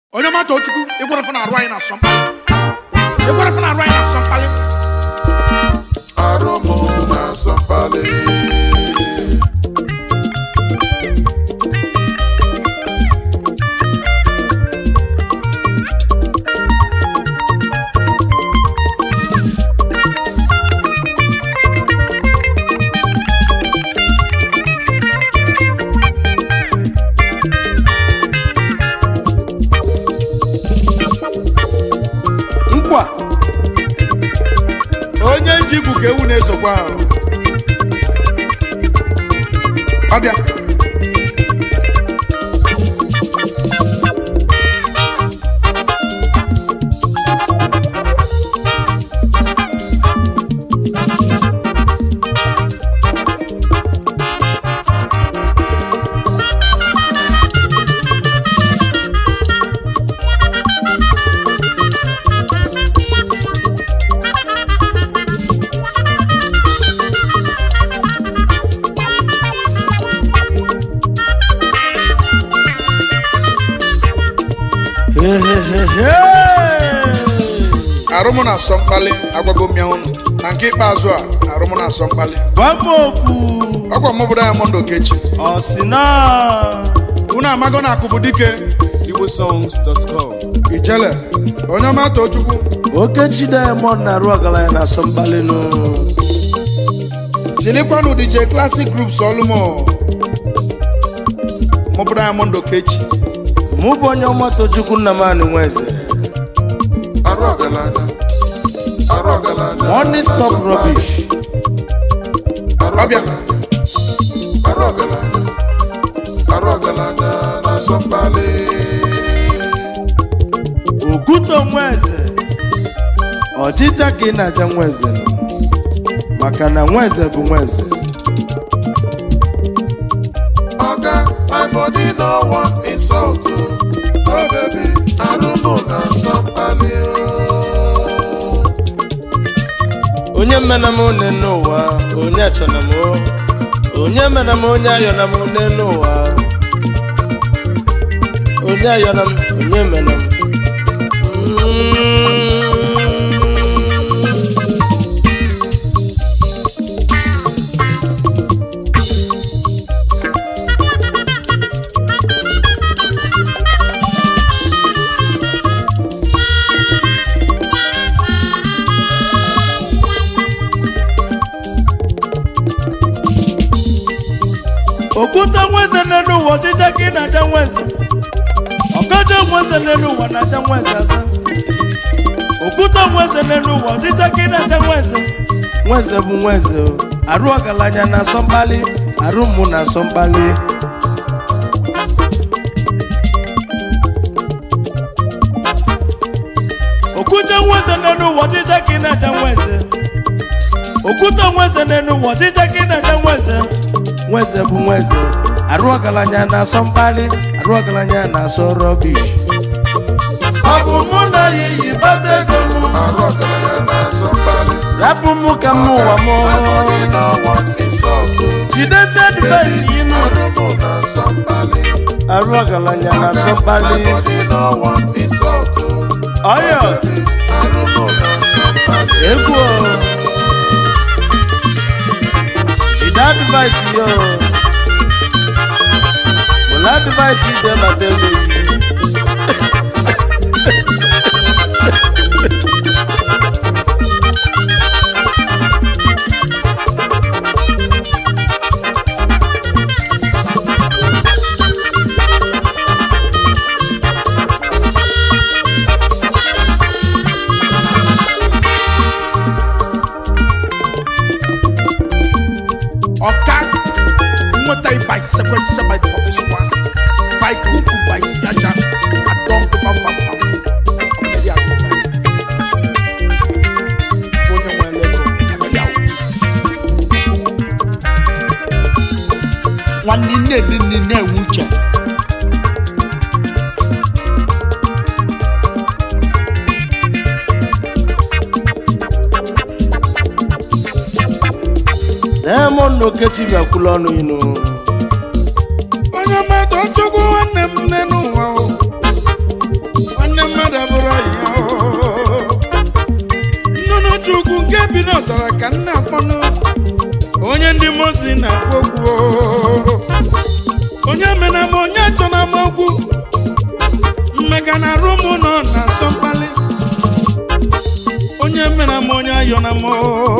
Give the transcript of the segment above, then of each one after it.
onye mata ochukwu ịgwarafụ na arụ anyị na-asọ mkpali ịgwarafụ na arụ anyị na-asọ mkpali Aromo na Sampale. nkwa onye ji igwu ka ewu na-esokwa ahụ ọbịa arụmụ na-asọ mkpali agwago mmịa ụnụ na nke ikpeazụ a arụmụ na-asọ mkpali Gwamokwu ọkwa mụbụrụ ya mọndụ okechi ọsịna unu amago na akụbụ dike igbosongs.com ijele onye ọma too chukwu Okechi Diamond na-arụ ọgaranya na asọmbalịnụ chilikwanụ dj classic groups ọlụmọ mụbụrụ ya mọndụ okechi mụ bụ onye ọma Tochukwu Nnamani Nweze Arụ ọgaranya. Arụ ọgaranya. Money na stop Sampale. rubbish Arụ Ọbịa. ọgaranya. Arụ ọgaranya. Arụ ọgaranya na Sampale. Okwuto Nweze ọchịcha ka ị na-aja Nweze nọ. maka na Nweze bụ Nweze Oga, my body no want insult. oh. Oh baby, Arumo na Sampale. oh. onye mena m one n'ụwa onye achọna m o. onye mena m onye ayọna m one n'ụwa onye ayọna m onye mena m Mm. okwute nweze n'elu ụwa ọchịcha ka ị na-aja nweze ọgaja nweze n'elu ụwa na-aja nweze aza okwute nweze n'elu ụwa ọchịcha ka ị na-aja nweze nweze bụ nweze o. arụ ọgaranya na-asọ mkpali arụ mụ na-asọ mkpali okwute nweze n'elu ụwa ọchịcha ka ị na-aja nweze okwute nweze n'elu ụwa ọchịcha ka ị na-aja nweze nweze bụ nweze arụ ọgaranya na-asọ mkpali arụ ọgaranya na-asọ rọbish ọ bụ mụ na ya iyi bata ego mụ Arụ ọgaranya na Sampale. rapụ mụ ka m ụwa m My body no want insult. oh. jidesi advaisi inu Arumo na Sampale. arụ ọgaranya na-asọ My mkpali body no want insult. oh. ọyọ Arumo na Sampale. egwu o. jide advaisi yo were advaisi ije bata ego yi ọka nweta by sequence by pọpịswa by kuku by siaja adọn kụfa fapam ọmọdé asịsa onye nwe lego abịa ahụ nwanne nne dị nne na-enwe uche Diamond Okechi bịakwula ọnụ inu onye mmadụ chukwu nwanne m nne n'ụwa o nwanne mmadụ abụrụ ya nnụnụ chukwu nke bi n'ọzara ka nna akpọnụ onye ndị mozi na-akwu okwu onye mena m onye chọ na m okwu mmega na arụ m nọ na asọ mkpali onye mena m onye ayọ na m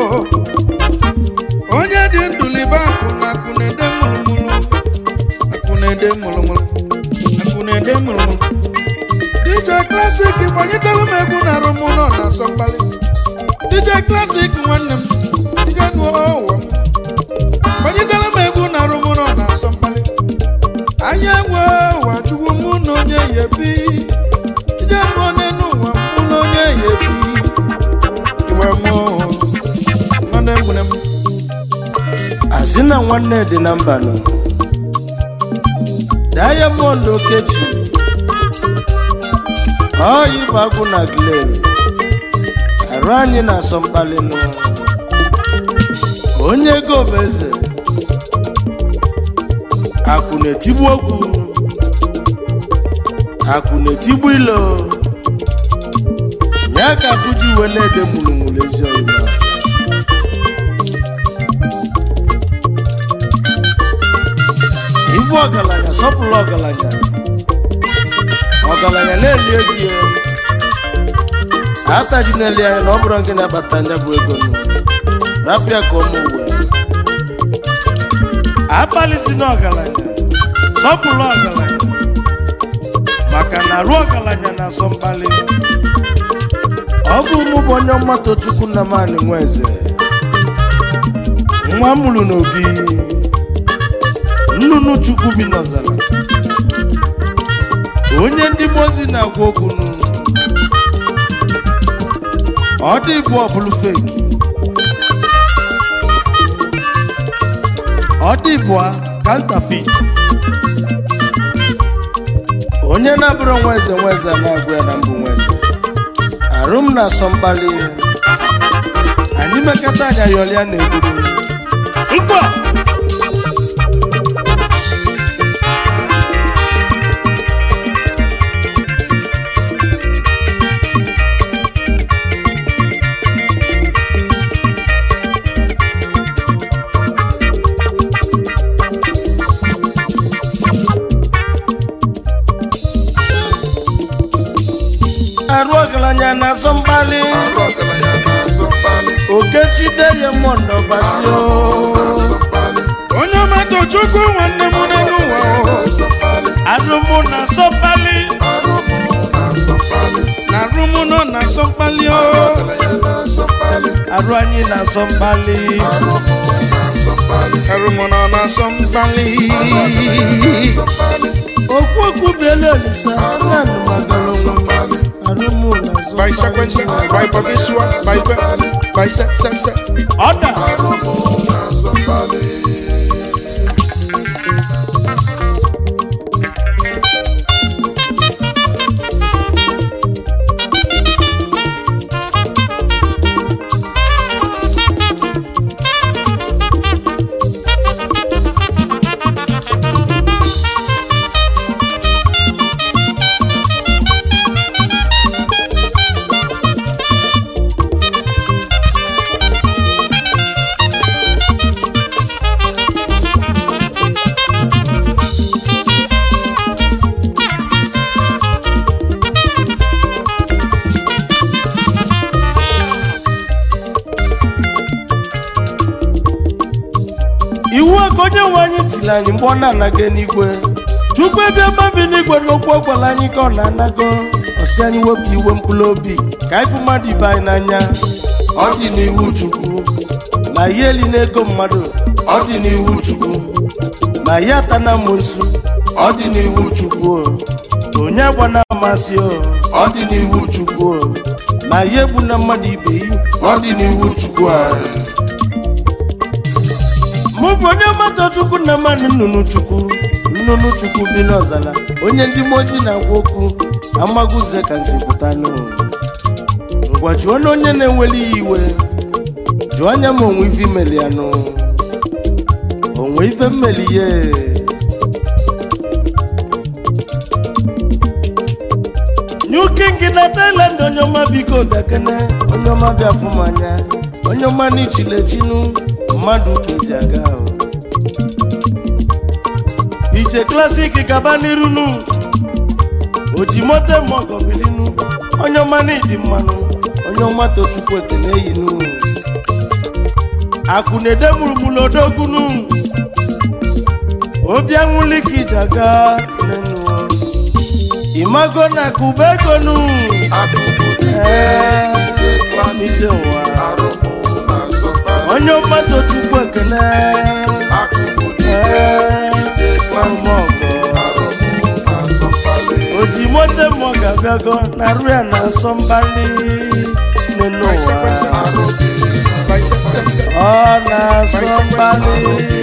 onye dị ndụ libe akụ na akụ na-ede mụrụmụrụ akụ na-ede mụrụmụrụ akụ na-ede mụrụmụrụ DJ Classic gbanyetara m egwu na arụ m nọ na asọ mkpali DJ Classic nwanne m ije gụọ ụwa m gbanyetara m egwu na arụ m nọ na asọ mkpali anya enwe ụwa chukwu mụ na onye ya ebi ije gụọ n'elu ụwa mụ na onye ya ebi iwe mụ nwanne nwere m asị na nwanne dị na mbanụ diamond okechi ọyị bụ agwụ na glen arụ anyị na-asọ mkpalinụ onye ego bụ eze akụ na-etigbu okwu akụ na-etigbu ilo ya ka akụji uwe na-ede mụrụmụrụ ezi oyibo ibu ọgaranya sọpụrụ ọgaranya ọgaranya na-eli ego ya ataji na-eli anya na ọ bụrụ gị na-akpata anya bụ ego nụ rapịa ka ụmụ uwe abalị si na ọgaranya sọpụrụ ọgaranya maka na arụ ọgaranya na-asọ mkpali ọ bụ mụ bụ onye mmatụ chukwu nna m anị nwa eze nwa m mụrụ n'obi nnụnụ chukwu bi n'ọzara onye ndị mozi na-agwa okwu nụ ọ dị bụ ọbụlụ feki ọ dị bụ kantafit onye na-abụrụ nwa eze nwa eze na-agwa ya na mbụ nwa eze arụ m na-asọ mkpali anyị mekata anya yọlịa na-egburu nkwa arụ ọgaranya na-asọ mkpali arụ ọgaranya na-asọ mkpali okechi deyemond ọbasio na-asọ mkpali onye ọmatụ chukwu nwanne m n'elu ụwa na-asọ mkpali arụmụ na-asọ mkpali arụ m na-asọ mkpali na arụ m nọ na asọ mkpali o ọgaranya na-asọ mkpali arụ anyị na-asọ mkpali arụ m na-asọ mkpali arụ m nọ na asọ mkpali na-asọ mkpali okwu okwu biela olisa nanụ magara onwe m mkpali arụmụ na-asọ by sequence by babisua by be by se se se ọda arụ m na-asọ mkpali iwu a ka onye nwe anyị tiri anyị mgbe ọ na-anaga n'igwe chukwu ebe mmabi n'igwe n'okwu ọ gwara anyị ka ọ na-anago ọsị anyị wepụ iwe mkpụrụ obi ka anyị fụ mmadụ ibe anyị n'anya ọ dị n'iwu chukwu ma ihe eli n'ego mmadụ ọ dị n'iwu chukwu ma ya ata na amosu ọ dị n'iwu chukwu o. onye gbana amasị o ọ dị n'iwu chukwu o. ma ya egbu na mmadụ ibe yi ọ dị n'iwu chukwu anyị mụ bụ onye mmadụ chukwu na mmadụ nnụnụ chukwu nnụnụ chukwu bi n'ọzara onye ndị mozi na-agwa okwu amaguze ka nsi pụta n'ụwa ngwa jụọ na onye na-enweli ya iwe jụọ anya ma onwe ife imeli ya nụ onwe ife mmeli ya nye nuke gị na Thailand onye ọma biko bịakene onye ọma bịa fụ m anya onye ọma n'ichilechinu mmadụ ka eji aga ahụ ije klasik gaba n'irunu ojimote mọgọbilinu onye ọma n'ịdị mmanụ onye ọma tochukwu ekene eyinu akụ na-ede mụrụmụrụ odogunu obi anwụli ka ije aga nenu imago na kuba egonu ee ije ụwa onye ọma tochukwu ekene ee ọmọgọ oji mote mmụọ ga-abịago na arụ ya na asọ mbali nenu ụwa ọ na-asọ mbali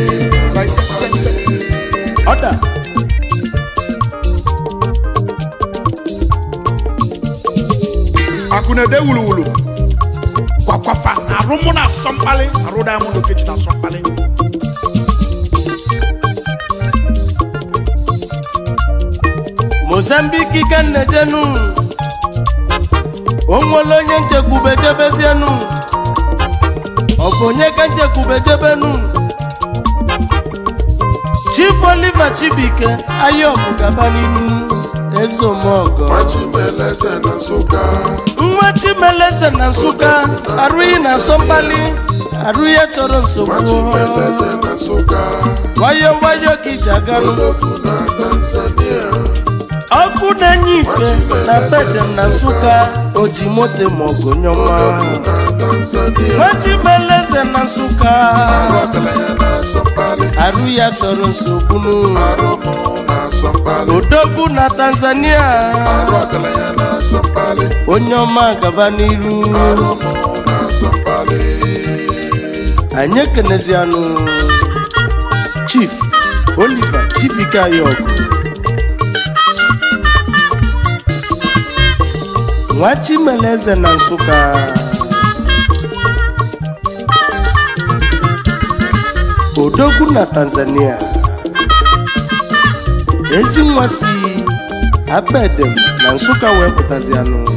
ọda akụ na-ede wuluwulu kwakwafa arụ mụ na asọ mkpali arụ diamond okechi na asọ mkpali mozambiki ka nnejenu onwere onye nchekwube jebezienu ọ bụ onye ka nchekwube jebenu chief oliver chibike ayọbụ gaba n'iru ezeomogo Machimeleze na Nsụka nwa chimeleze na nsụka arụghị na asọmpali arụghị ya chọrọ nsogbu Machimeleze na Nsụka wayo wayo ka iji aganụ Odogwu na Tanzania ọkụ na-enye ife na bedem na nsụka oji moto maọgụ nyọma Odogwu na Tanzania nwachimeleze na nsụka Ọgaranya na Asọmpali arụ ya chọrọ nsogbu Arụmụ na Asọmpali odogwu na tanzania Ọgaranya na Asọmpali onye ọma gaba n'iru Arụmụ na Asọmpali anyị ekenezianụ chief oliver chibike ayọgụ nwa chimeleze na nsụka odogwu na tanzania ezi nwa si abedem na nsụka wee pụtazianụ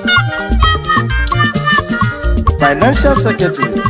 financial secretary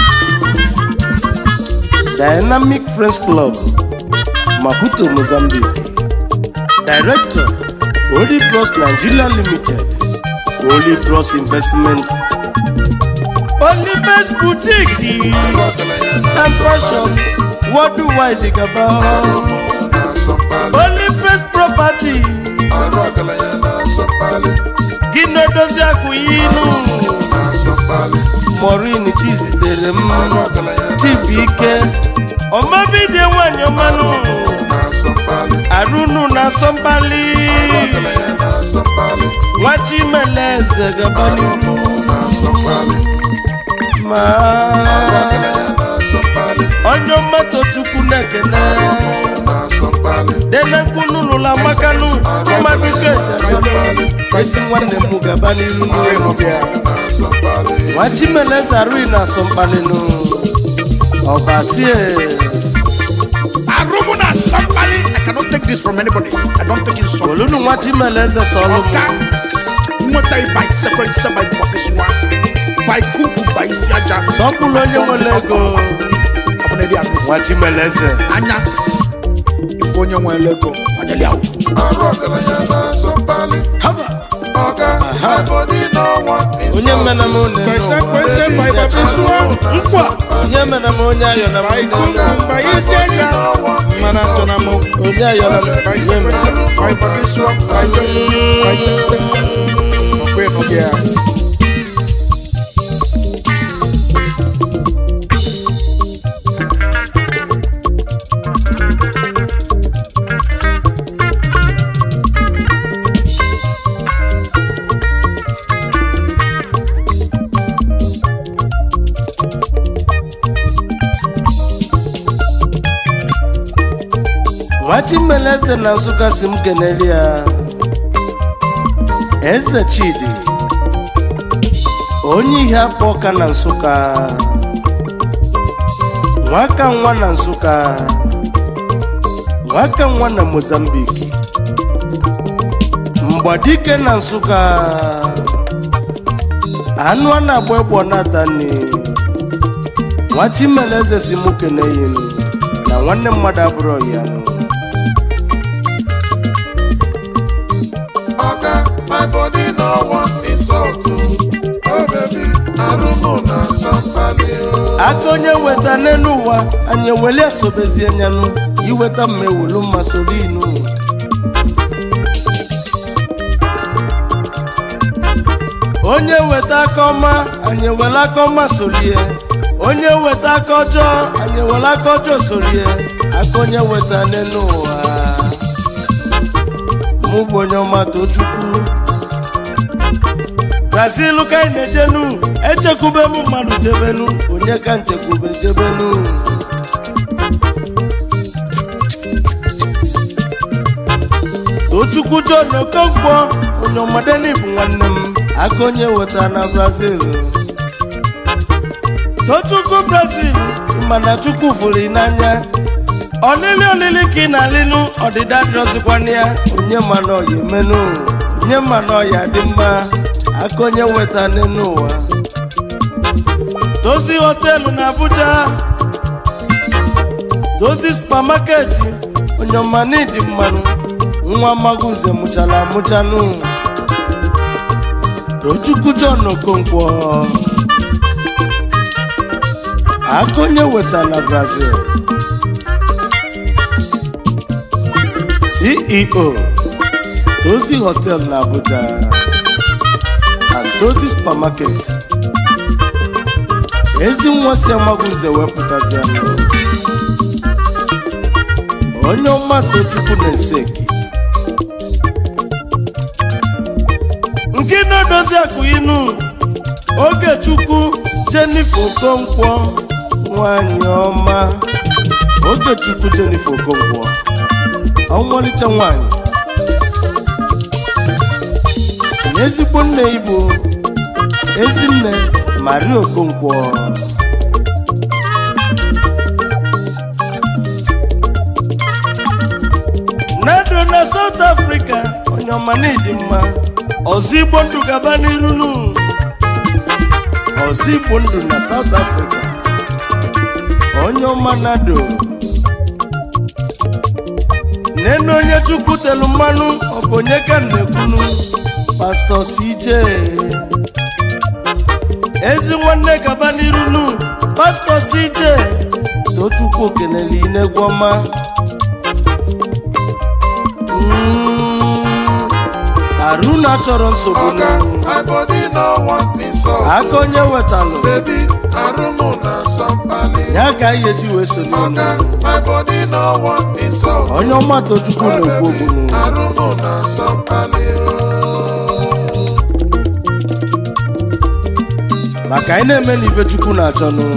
dynamic friends club maputo mozambique director Holy Bros nigeria limited Holy Bros investment Holy Best boutique and fashion worldwide gaba na Asọmpali Holy Best property Ọgaranya na Asọmpali gị na-edozi akụ inu na Asọmpali morin chizitere m Ọgaranya na chibuike ọmabidie nwanyị ọmanụ na Asọmpali arụnụ na asọmpali Ọgaranya na Asọmpali nwa chimeleze gaba n'iru na Asọmpali ma Ọgaranya na Asọmpali onye mmadụ chukwu na-ekene na Asọmpali denekunu lụla makanụ mmadụ keji esi nwanne m gaba n'iru na Asọmpali nwa chimeleze arụghị na asọmpalịnụ ọbasie arụ mụ na asọ mkpali i cannot take this from anybody i don't take insult olunu nwa chimeleze sọlụ ọka m nweta ịba isekwense ba ịgbakesịwa ba ikuku ba isi aja sọpụrụ onye nwere ego ọ bụ na eri anụ nwa chimeleze anya ife onye nwere ego ọnyeli ahụ Arụ ọgaranya na Asọmpali haba Ọga my body no want onye insult mena m one kwese kwese ba ịgbakesịwa nkwa onye mena m onye ayọ na m ba ikuku ba isi aja mana achọ na mụ onye ayọ na m ba onye isekwense mena ba ịgbakesịwa ba ikuku ba isekwense ọkwa ịnọ gị ya nwa chimeleze na nsụka si m keneli ya eze chidi onye ihe akpọ ọka na nsụka nwaka nwa na nsụka nwaka nwa na mozambiki ọgbadike na nsụka anụ a na-agba egbo natani nwa chimeleze si mụ keneyinu na nwanne mmadụ abụrụ ya Oga, my body no want insult o. Oh baby, arụmụ na somebody o. aka onye weta n'elu ụwa anyị eweli esobezie nyanụ iweta mma ewelu mma soro inu onye weta aka ọma anyị ewele aka ọma sorie onye weta aka ọjọọ anyị ewele aka ọjọọ sorie aka onye weta n'elu ụwa mụ bụ onye ọma tochukwu brazil ka anyị na-ejenu echekwube m mmadụ jebenu onye ka nchekwube jebenu tochukwu john okonkwo onye ọmadeni bụ nwanne m aka onye weta na brazil tochukwu brazil mana chukwu fụrụ ị n'anya ọlịlị olili ka ị na-alịnụ ọdịda dịrọzikwana ya onye ma na ọya emenu onye ma na ọya dị mma aka onye weta n'elu ụwa dozi họteelụ na abuja dozi supamaketi onye ọma n'ịdị mmanụ nwa magunze mụchara amụchanụ tochukwu john okonkwo aka onye weta na brazil ceo tozi hotel na abuja and tozi supermarket ezi nwa si amagunze wepụtazi anụ onye ọma tochukwu na-eseki nke na-edozi akụ inu oge chukwu jenifer okonkwo nwanyị ọma oge chukwu jenifer okonkwo ọnwalicha nwanyị na ezigbo nne igbo ezinne maria okonkwo nado na south africa onye ọma na ịdị mma ọzọ igbo ndụ gaba n'iru nu ọzọ igbo ndụ na south africa onye ọma nado nene onye chukwu telu mmanụ ọ bụ onye ka m na-ekwunu pastọ cj ezi nwanne gaba n'iru nu pastọ cj tochukwu kenele inegwu ọma Mm, arụna chọrọ nsogbu Oga, nu my body no want insult aka o. onye wetalụ Baby, arụmụ na somebody. ya ka anyị eji wee sonye unu Oga, my body no want insult o. onye ọma tochukwu Oh na-ekwu baby, okwu nu arụmụ na somebody o. maka anyị na-eme na ife chukwu na-achọ nụ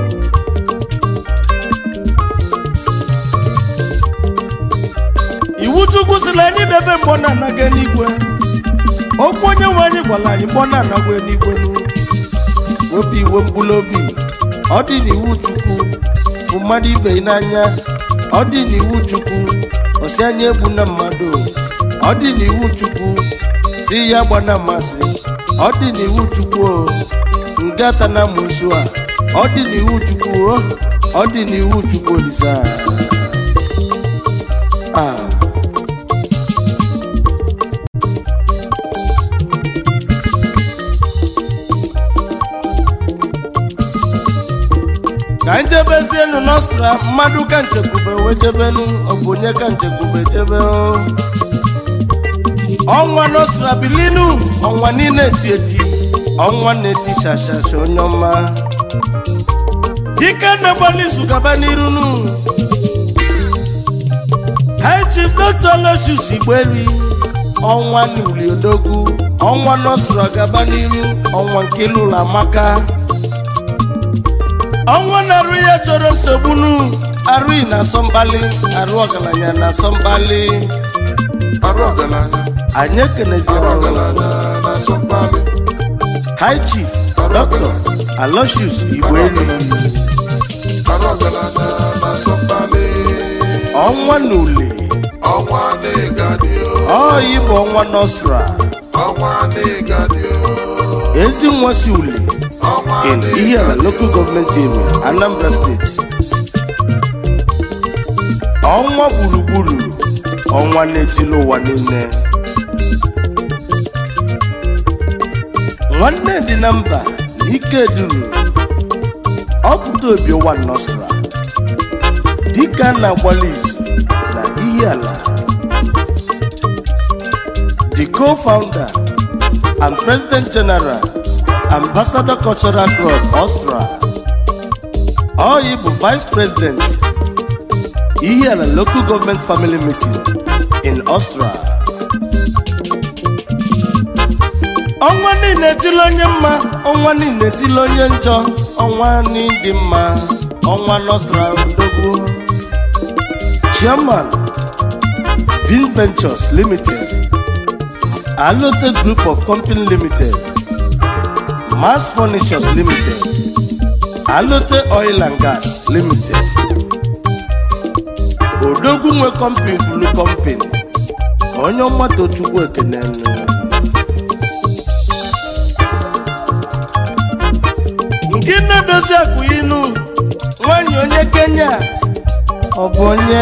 iwu chukwu si na anyị debe mgbọ na-anaga n'igwe okwu onye nwe anyị gwara anyị mgbọ na-anagwa n'igwe nụ wepụ iwe mkpụrụ obi ọ dị n'iwu chukwu bụ mmadụ ibe ya n'anya ọ dị n'iwu chukwu osi anya egbu na mmadụ ọ dị n'iwu chukwu si ya gba na mmasị ọ dị n'iwu chukwu o ngata na musu a ọ dị n'iwu chukwu o ọ dị n'iwu chukwu olisa ah. ka njebezienu nostra mmadụ ka nchekwube wee jebenu ọ bụ onye ka nchekwube jebe o ọnwa nostra bilinu ọnwa niile eti eti ọnwa na-eti shashasha onye ọma dike na-agbalị izu gaba n'iru nu high chief dr losius igberi ọnwa na uliodogwu ọnwa nostra gaba n'iru ọnwa nke lụrụ amaka ọnwa na-arụ ya chọrọ nsogbu nu arụghị na asọmkpali arụ ọgaranya na asọmkpali Arụ ọgaranya, anyị ekenezi arụ ọgaranya na somebody. high chief dr alosius igberi Arụ ọgaranya na somebody. ọnwa na ule ọnwa n'ịgadị o ọyị bụ ọnwa nọsra ọnwa n'ịgadị o ezi nwa si ule ọnwa in Ihiala local government area Anambra State ọnwa gburugburu ọnwa na-etili ụwa niile nwanne dị na mba na ike duru ọpụta obi ụwa nọsra dịka a na-agbalị izu na Ihiala the co-founder and president general ambassador cultural club Austria Oyi bụ vice president Ihiala local government family meeting in Austria ọnwa niile tili onye mma ọnwa niile tili onye njọ ọnwa n'ịdị mma ọnwa Nostra odogwu chairman Vin Ventures Limited Alote Group of Company Limited Mass Furnitures Limited Alote Oil and Gas Limited Odogwu nwe company Blue Company onye ọmata Chukwu ekene nke na-edozi akụ inu nwanyị onye Kenya ọ bụ onye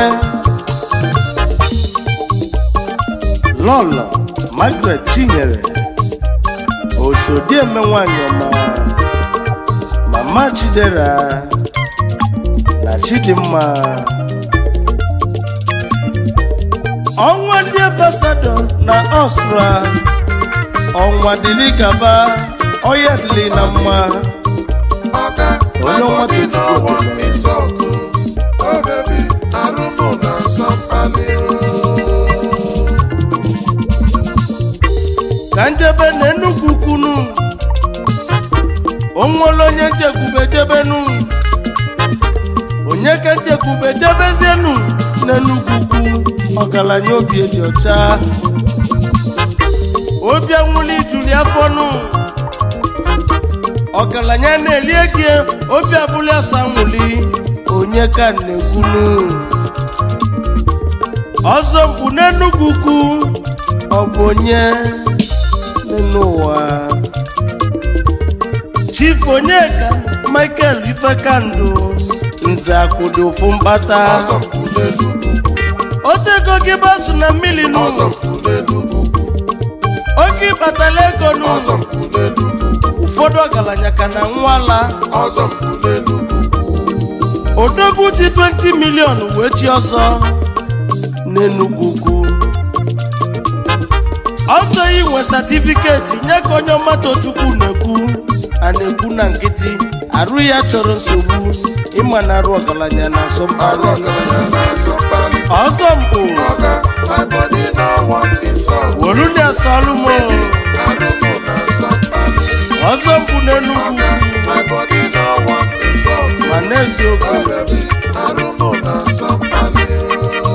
Lọlọ Margaret Chinyere osodieme nwanyị ọma mama Chidera na Chidimma ọnwa ndị ambasadọ na Ọstra ọnwa dịrị gaba ọya dịrị na mma Oga, my Onye ọma body no Tochukwu want ekele. insult o. Oh baby, arụmụ na nsọmpali o. ka njebe na Enugu kwunu onwere onye nchekwube jebenu onye ka nchekwube jebezienu n'Enugu kwu ọgaranya obi eji ọcha obi anwụli juru ya afọnụ ọgaranya na-eli eke obi abụli asa nwụli onye ka na-ekwunu ọzọ mkpu n'Enugu kwu ọ bụ onye n'ụwa chief onyeka michael ifekandụ nze akwụdo ofu mkpata Ọzọ mpụ n'Enugu ukwu, otego gị basu na mmiri nụ ọzọ mpụ n'Enugu ukwu, oge ịkpatala ego nụ ọzọ mpụ n'Enugu ukwu, ụfọdụ ọgaranya ka na nwala ọzọ mpụ n'Enugu ukwu. odogwu ji 20 milion wee chi ọzọ n'enugwu ugwu ọzọ inwe satifiketi nye ka onye ọmatochukwu na-ekwu a na-ekwu na nkịtị arụ ya chọrọ nsogbu ịma na arụ ọgaranya na Arụ asọmpi ọgaranya na nsọmpali. ọzọ mpụ Oga, my body no want insult. wolu na-asọlụ m Arụmụ na nsọmpali. ọzọ mpụ n'enugwu Oga, my body no want insult. ma n'eziokwu Oh baby, arụmụ na nsọmpali o.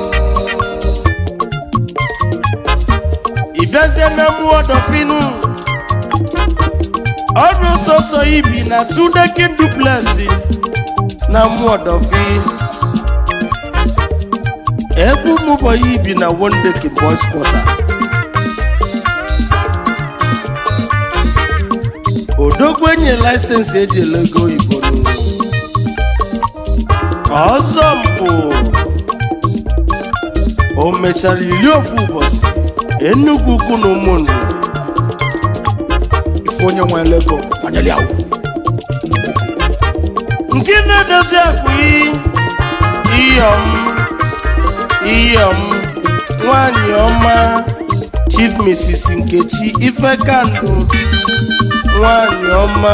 ị bịazie na mmụọ dọfinu ọrụ sọsọ ibi na tudekin duplesi na mmụọ dọfi egwu mụbọyị ibi na wondekin boys quarter odogwu enye laịsensị eji ele ego oyibo n'ụlọ ọzọ mpụ o mechara iri ofu ụbọchị enugwu ukwu na ụmụnne ife onye nwe ego kwanyere ya ugwu nke na-edozi akpa iyom iyom nwanyị ọma chief mrs nkechi ifekandụ nwanyị ọma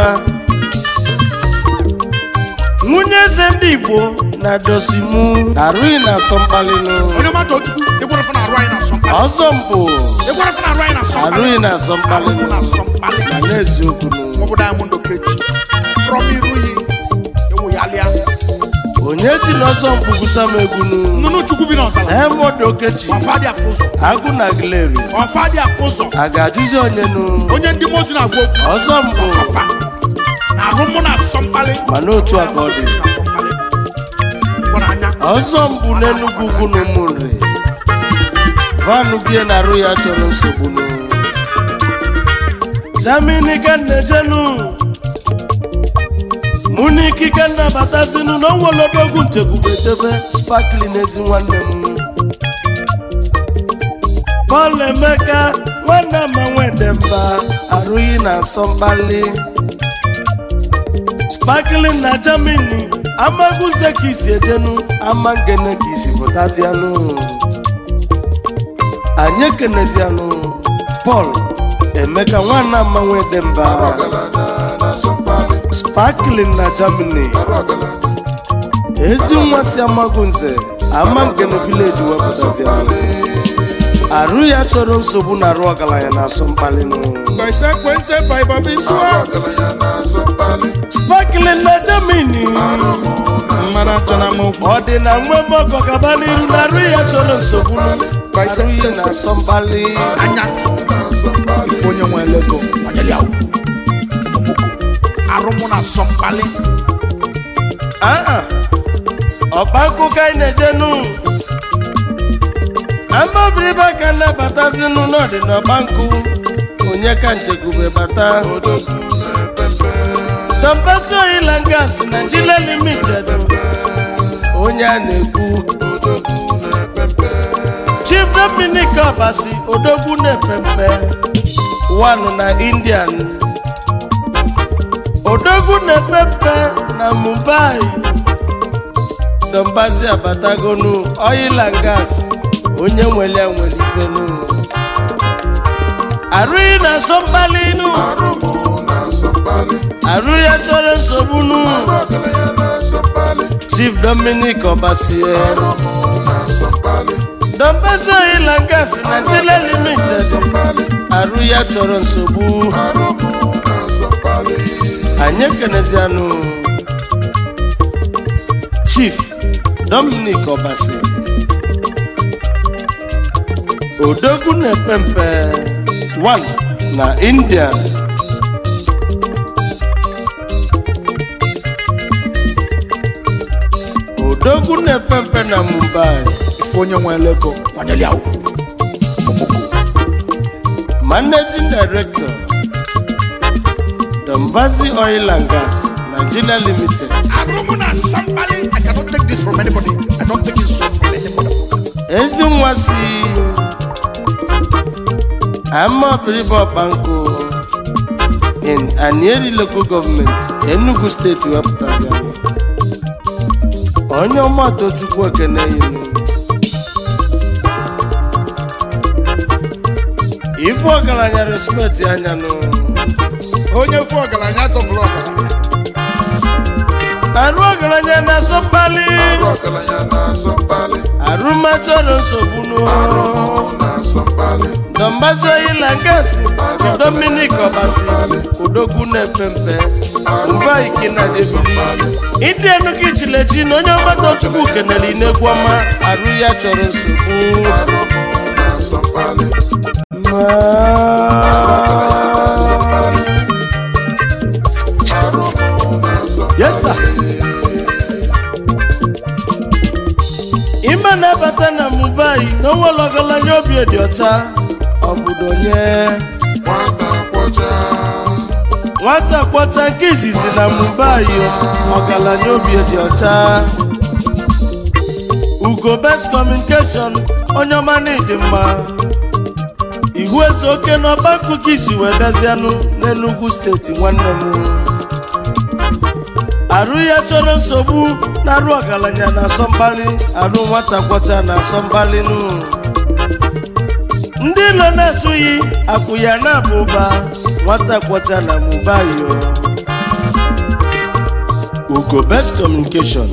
nwunye eze ndị igbo na dosimu arụghị na asọmkpalinu onye mmadụ ochukwu ịgwara fana arụ anyị na asọmpi ọzọ mpụ ịgwara fana arụ anyị na asọmpi arụghị na asọmkpalinu na asọmpi na n'eziokwu nu maọbụ diamond okechi from iru yi ewu ya lịa onye ji n'ọzọ mkpu gwusa m egwu nu nnụnụ chukwu bi n'ọzala emod okechi ọfa dị afọ ụzọ agụ na gileri ọfa dị afọ ụzọ a ga-ajụzi onye nu onye ndị mozu na-agwa okwu ọzọ mpụ ọfa na arụ mụ na asọmpali ma n'otu a ka ọ dị na asọmpali ịkwara anya ọzọ mbụ n'enugwu ugwu na ụmụnri vanụ bie na arụ ya chọrọ nsogbu nụ jamini ka nnejenu mụ na ikike nnabatazinu na onwelodogwu nchekwubetebe spakli n'ezi nwanne m Paul Emeka nwanne ama nwedemba arụghị na asọ mkpali sparkling na Germany amaguze ka isi ejenu ama ngene ka isi pụtazianụ anyị ekenezianụ Paul Emeka nwanne ama nwedemba ọgaranya na asọmpali sparkling na Germany arụ ọgaranya ezi nwa si amagunze ama ngene village wepụtazianụ arụ ya chọrọ nsogbu na arụ ọgaranya na asọ mkpali nụ Consequence by Bobby arụ Swag. ọgaranya na asọmpali sparkling na Germany Mmanụ achọ na mụ. ọ dị na nwe mọkọ gaba n'iru na arụ ya chọrọ nsogbu arụ ya na asọ mkpali Anya na asọmpali onye nwe lego kwanyere ya ugwu. Ọmụmụkụ. Arụ mụ na asọ mkpali. aa ọba nkụka anyị na-ejenu amabiriba ka nnabatazinụ n'ọdị n'ọba nkụ onye ka nchekwube bata odogwu na-epepe tọmpesi oyila gas Nigeria limited onye a na-ekwu odogwu na-epepe chief dominic obasi odogwu na-epempe one na indian odogwu na-epempe na mumbai dombazi abatagonu oil and gas onye nwere ya nwere ifenu arụghị na asọmkpalinu arụ mụ na asọmpali arụ ya chọrọ nsogbu nu arụ ọgaranya na asọmpali chief dominic obasi arụ mụ na asọmpali dombazi oil and gas nigeria limited asọmpali arụ ya chọrọ nsogbu arụ mụ na asọmpali anyị ekenezianụ chief dominic obasi odogwu na-epe mpe 1 na india odogwu na-epe mpe na mumbai Onye nwe lego kwanyere ya ugwu. Ọmụmụkụ. managing director dombazi oil and gas nigeria limited Arụ mụ na asọ mkpali. I cannot take this from anybody. I don't take it from anybody. ezi nwa si amabiribo banko in anieri local government enugu steeti wepụtazi anyị onye ọmụatọ chukwu ekene yinu ife ọgaranya respect anya nụ Onye fụ ọgaranya asọpụrụ ọgaranya. arụ ọgaranya na-asọ mkpali arụ ọgaranya na asọmpali arụmachọrọ nsogbu nụ arụ mụ na asọmpali dọmbazi oyila ngasi ji dominik ọbasi odogwu na-epe mpe mba ikina debili ịdị enugu ichilechi na onye ọgbata chukwu kenere inegwu ọma arụ ya chọrọ nsogbu arụ mụ na asọmpali arụ mụ na asọmpali Yes, sir. ime na-abata na mumbai na onwere ọgaranya obi dị ọcha obodo nye nwata kwọcha nwata kwọcha nke izizi na mumbai ọgaranya obi dị ọcha ugo best communication onye ọma na ịdị mma ihu eze oke n'ọba akụkọ isi wee bịazianụ n'enugwu steeti nwanne m arụ ya chọrọ nsogbu na arụ ọgaranya na asọmkpali arụ nwata kwọcha na asọmkpali nụ ndị ilo na-atụghị akwụ ya na-aba ụba nwata kwọcha na mubayo ugo best communication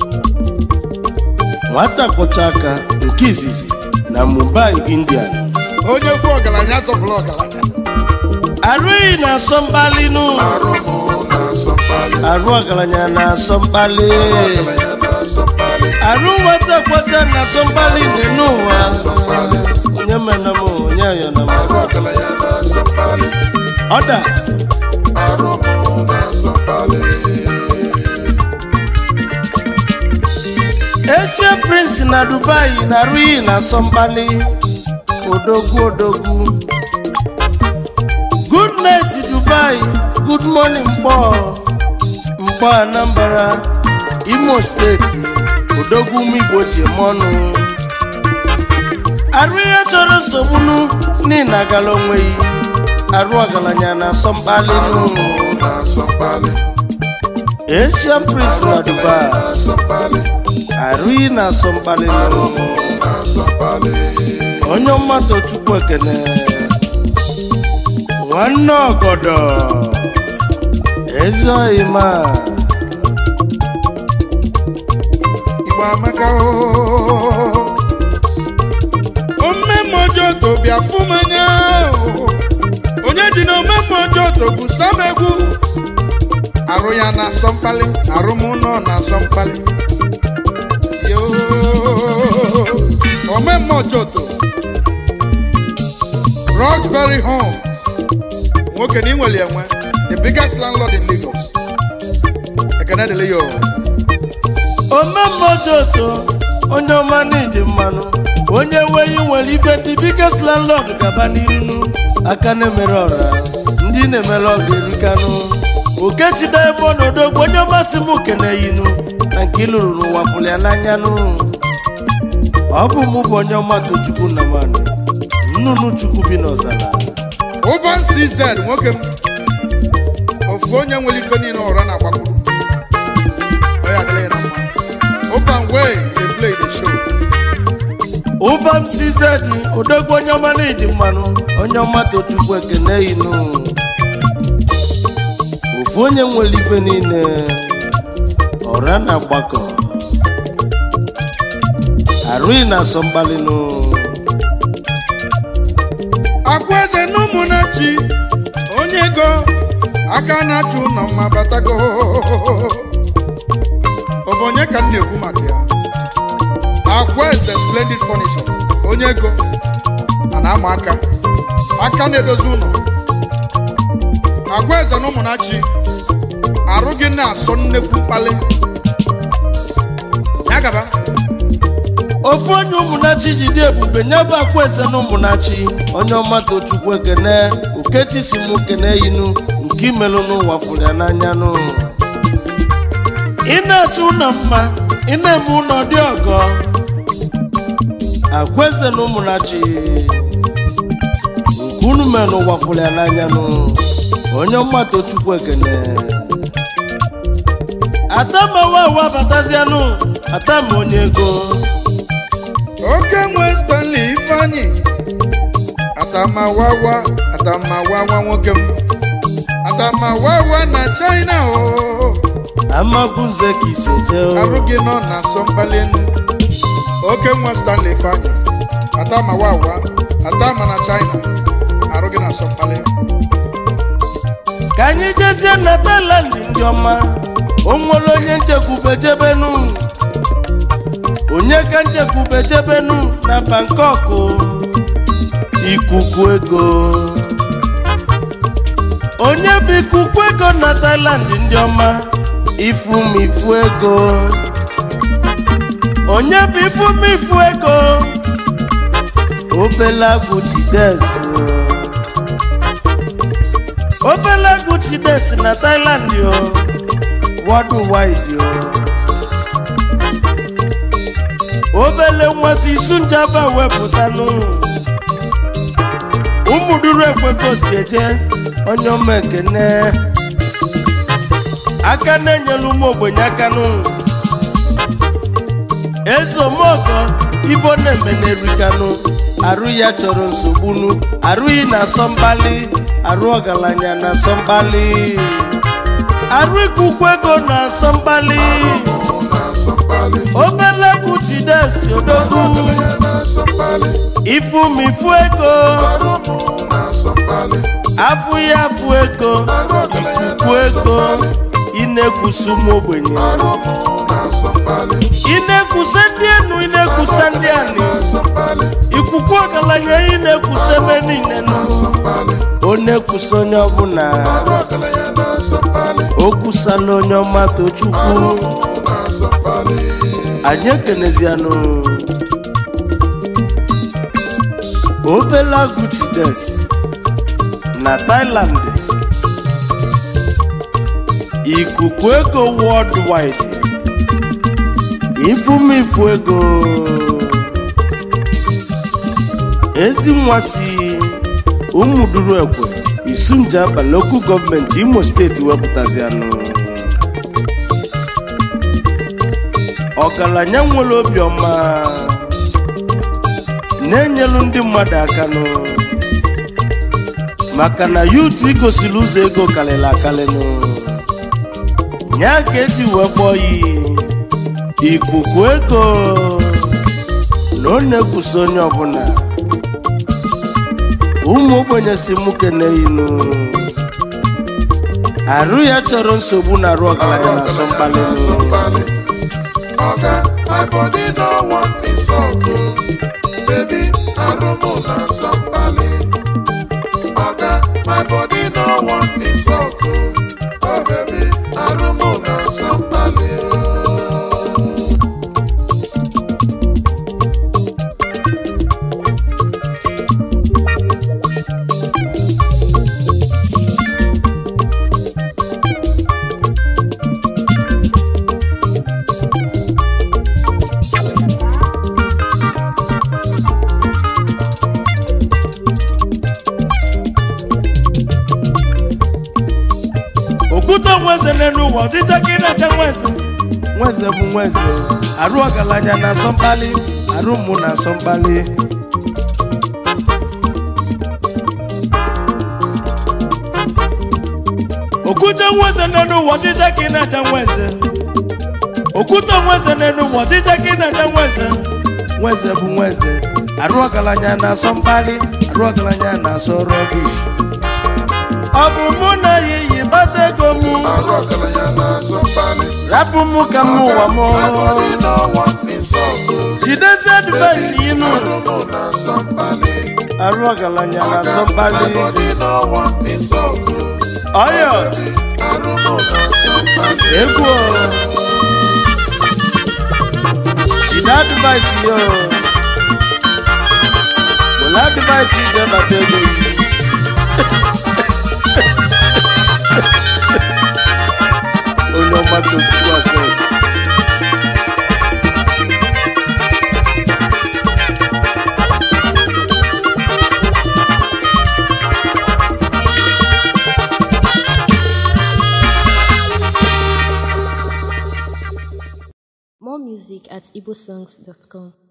nwata kwọcha aka nke izizi na mumbai india Onye fụ ọgaranya asọpụrụ ọgaranya. arụghị na asọmkpali nụ arụ mụ na asọmpali arụ ọgaranya na asọmkpali ọgaranya na asọmpali arụ nwata kwọcha na asọmkpali n'enu ụwa onye mena m onye ayọna m arụ ọgaranya na asọmpali ọda arụ mụ na asọmpali echie prince na dubai na arụghị na asọmkpali odogwu odogwu good night dubai good morning mkpọ mkpọ anambra imo steeti odogwu ụmụ igbo ji eme ọnụ arụ ihe chọrọ nsogbunu n'ihi na agala onweghị arụ ọgaranya na-asọ mkpali n'ụlọ na-asọ mkpali asian prince na dubai na-asọ mkpali arụghị na-asọ mkpali n'ụlọ na-asọ mkpali onye mmadụ chukwu ekene nwanne ọgọdọ ezi ọyịma igbo amaka oo. omemme ọjọọ to bịa fụ m anya oo. onye ji na omemme ọjọọ to bụ sam egwu arụ ya na-asọ mkpali arụ m nọ na-asọ mkpali Yoo. omemme ọjọọ to roxbury home nwoke na inwere enwe the biggest landlord in lagos ekene dịrị ya oo. omemmojoto onye ọma n'iji mmanụ onye nweghị nwere ife ndị biggest landlord gaba n'irinu aka na-emere ọra ndị na-emere ọga erikanụ okechida ebe ọnọdụ onye ọmasị m keneyinu na nke ịlụrụ n'ụwa pụrụ ya n'anyanụ ọ bụ mụ bụ onye ọma tochukwu na mmanụ nnụnụ chukwu bi n'ọzara Urban CZ nwoke m ofu onye nwere ife niile ụra na-agbakwuru ọ ya adịla ya na mma Urban way dey play the show ụbam sizedi odogwu onye ọma n'ịdị mmanụ onye ọma tochukwu ekene inu ofu onye nwere ife niile ọra na agbakọ arụghị na asọ mgbalịnụ akwa eze na ụmụnachi onye ego aka na-achụ ụlọ mma batago ọ bụ onye ka m na-ekwu maka ya akwa eze splendid furniture onye ego a na-ama aka aka na-edozi ụlọ agwa eze na ụmụnachi arụ gị na-asọ nnekwu mkpali ya gaba ofu onye ụmụnachi ji dị ebube nye bụ akwa eze na ụmụnachi onye ọma tochukwu ekene okechi si m kene inu nke imelụ n'ụwa fụrụ ya n'anya nụ ị na-achọ ụlọ mma ị na-eme ụlọ dị ọgọ agwa eze na ụmụnachi nke unu mere n'ụwa fụrụ ya n'anya nụ onye ọma tochukwu ekene atamawa awa batazianụ atama onye ego oke nwe stanley ifeanyi atamawawa atamawawa nwoke m atamawawa na china o amagunze ka isi eje o. arụ gị nọ na asọmkpali enu oke nwe stanley ifeanyi atamawawa atama na china arụ gị na asọmkpali ka anyị jezie na Thailand ndị ọma o nwere onye nchekwube jebenu onye ka nchekwube jebenu na Bangkok ikuku ego onye bụ ikuku ego na Thailand ndị ọma ifumifu ego onye bụ ifumifu ego obele agwụ Chides obele agwụ Chides na Thailand yo worldwide yo obele nmasị isu njaba wepụtanụ ụmụduru ekwego si eje onye ọma ekene aka na-enyelu ụmụ ogbenye aka nụ ezeomogo ibo na-eme na-erikanụ arụ ya chọrọ nsogbunu arụghị na asọmbali arụ ọgaranya na asọmbali arụ ikuku ego na asọmbali na-asọ mkpali obele egwu Chidesi odogwu ọgaranya na-asọ mkpali ifumifu ego arụ m na-asọ mkpali afụ ya afụ ego ikuku ego ị na-ekwusa ụmụ ogbenye arụ m na-asọ mkpali ị na-ekwusa ndị enu ị na-ekwusa ndị ani na-asọ mkpali ikuku ọgaranya ị na-ekwusa ebe niile nụ na-asọ mkpali ọ na-ekwusa onye ọbụla arụ ọgaranya na-asọ mkpali o kwusala onye ọma tochukwu na-asọ mkpali anyị ekenezianụ obela gutides na Thailand ikuku ego worldwide ifumifu ego ezi nwa si ụmụduru ekwe isunjaba lokal gọọmenti imo steeti wepụtazianụ ọgaranya nwere obiọma na-enyelu ndị mmadụ akanụ maka na yutu igosiri ụzọ ego karịrị akarịnụ nya ka eji wee kpọọ ya ikuku ego na ọ na-ekwusi onye ọbụla ụmụ ogbenye si mụ keneyinu arụ ya chọrọ nsogbu na arụ ọgaranya na asọ mkpali Somebody, Oga, my body no want insult. oh. Baby, Arumu na somebody. Oga, my body no want insult. oh. Oh, baby, Arumu na somebody. okwute nweze n'elu ụwa ọchịcha ka ị na-acha nweze nweze bụ nweze arụ ọgaranya na asọ mkpali arụ mụ na asọ mkpali okwute nweze n'elu ụwa ọchịcha ka ị na-acha nweze okwute nweze n'elu ụwa ọchịcha ka ị na-acha nweze nweze bụ nweze arụ ọgaranya na asọ mkpali arụ ọgaranya na asọ rọbish ọ bụ mụ na ya iyi bata ego mụ Arụ ọgaranya na somebody. rapụ mụ ka m ụwa m My body no want insult. oh. jidezi advaịsị inu Arumu na somebody. arụ ọgaranya na Oga, asọ my mkpali body no want insult. oh. ọyọ Arumu na somebody. egwu o. jide advaịsị yo were advaịsị ije bata ego yi onye ọma tochukwu asị More music at igbosongs.com.